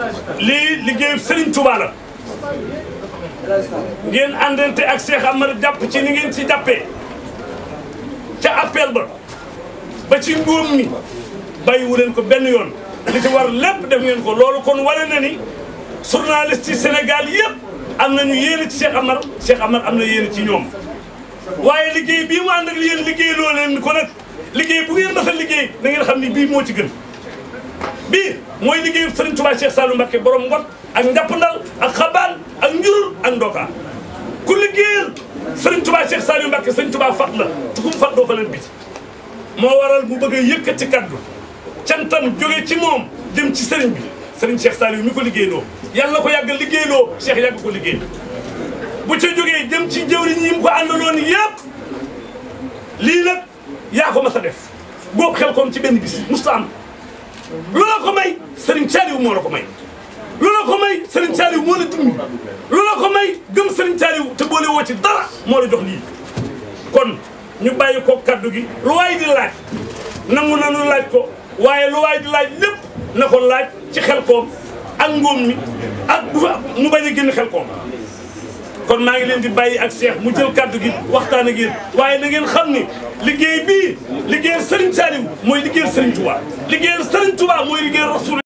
lii liggéeyu Serigne Touba la ngeen àndante ak Cheikh Amar jàpp ci ni ngeen ci jàppee ca appel ba ba ci ngóom mi bàyyiwu leen ko benn yoon li ci war lépp def ngeen ko loolu kon wane na ni journaliste ci Sénégal yëpp am nañu yéene ci Cheikh Amar Cheikh Amar am na yéene ci ñoom waaye liggéey bii mu ànd ak yéen liggéey loo leen ko nag liggéey bu ngeen mës a liggéey da ngeen xam ni bii moo ci gën bii mooy liggéeyu Serigne Touba Cheikh Saliou Mbacké borom ngot ak njàppandal ak xabaan ak njurul ak ndoka ku liggéeyal Serigne Touba Cheikh Saliou Mbacké Serigne Touba fat la te ku mu fat doo fa leen biti moo waral mu bëgg a yëkkati kaddu cantam jóge ci moom jëm ci Serigne bi Serigne Cheikh Saliou mi ko liggéeyloo yàlla ko yàgg liggéeyloo Cheikh yàgg ko liggéey bu ca jógee jëm ci jëwriñ yi mu ko àndaloon yëpp lii nag yaa ko mas a def góob xel koom ci benn bis musta am loola ko may Serigne Saliou moo la ko may loola ko may Serigne Saliou moo la dimbali loola ko may gëm Serigne Saliou te boole woo ci dara moo la jox lii kon ñu bàyyi ko kaddu gi lu waay di laaj nangu nanu laaj ko waaye lu waay di laaj lépp na ko laaj ci xel koom ak ngóom mi ak bu fa mu bañ a génn xel koom kon maa ngi leen di bàyyi ak Cheikh mu jël kaddu gi waxtaan ak yéen waaye na ngeen xam ni liggéey bii liggéeyal Serigne Saliou mooy liggéeyal Serigne Touba liggéeyal Serigne Touba mooy liggéeyal Rasul